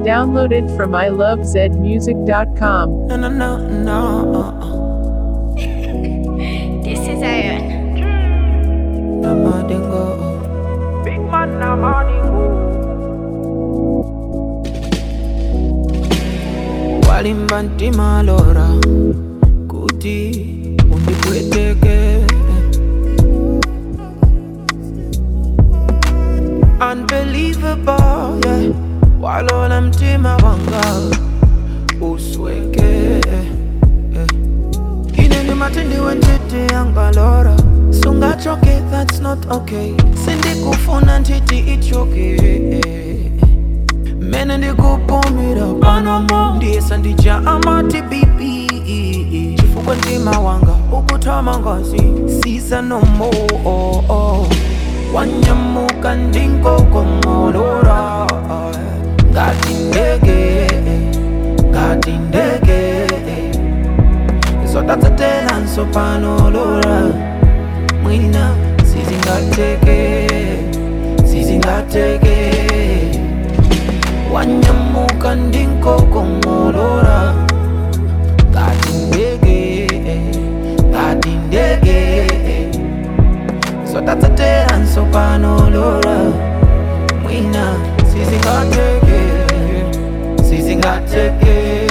Downloaded from ilovezmusic.com. No, no, no, no. This is Iron. Namadingo. Big man, Namadingo. Walimba ntima lora kuti undipweteke Unbelievable, yeah Walola mtima wanga usweke yeah. Ineni matindi wentete yangalora Sungachoke, that's not okay Sindikufuna ntiti ichoke mene ndikupumira panomo ndiyesa ndija amati bibi chifukwa mtima wanga ukutama ngazi siza nomo oh, oh. wanyamuka ndinkokomolora ngati ndege ngati ndege zotatsetelanso panolora mwina sizingateke sizingateke wanyamuka ndinkokomolora ngati ndege ngati ndege zotatsetelanso panolora mwina sizingateke sizingateke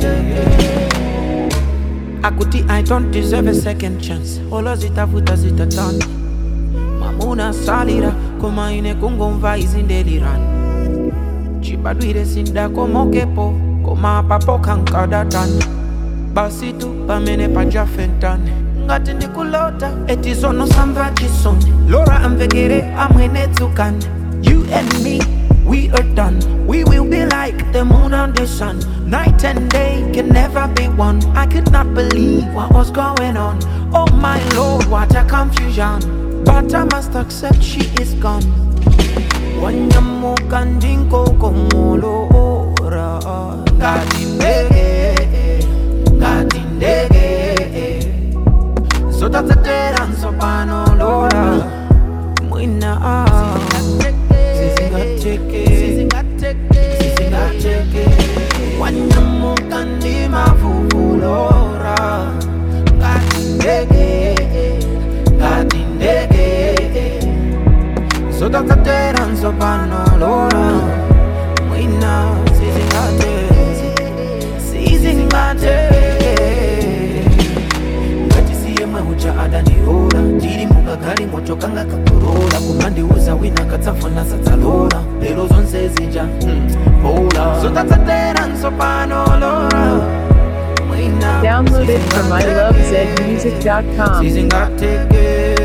akuti i don't deserve a second chance olo zitafuta zitatana mamuna salira koma ine kungomva izindelirana chibadwire sindakomokepo koma papo kankadatani basi tu pamene pajafentane ngati ndikulota eti zono samva chisoni lora amvekere amwene dzukani you and me we are done we will be like the moon and the sun night and day can never be one i could not believe what was going on oh my lord what a confusion but i must accept she is gone wanyamuka ndinkokomolora ngati ndege ngati ndege zotatsetelanso panolora mwina sizingateke sizingateke wanyamuka ndimavuvulora ngati ndege ngati ndege zotatsetelanso panolora mwina sizingateke sizingateke ngati siye mwehucha adandirola ndiri mukagali moto kanga kakorola kumandiuza wina katsafuna sadzalola lero zonse zija bola zotatsatera nsopanolora mwina Downloaded from ilovezmusic.com. sizingateke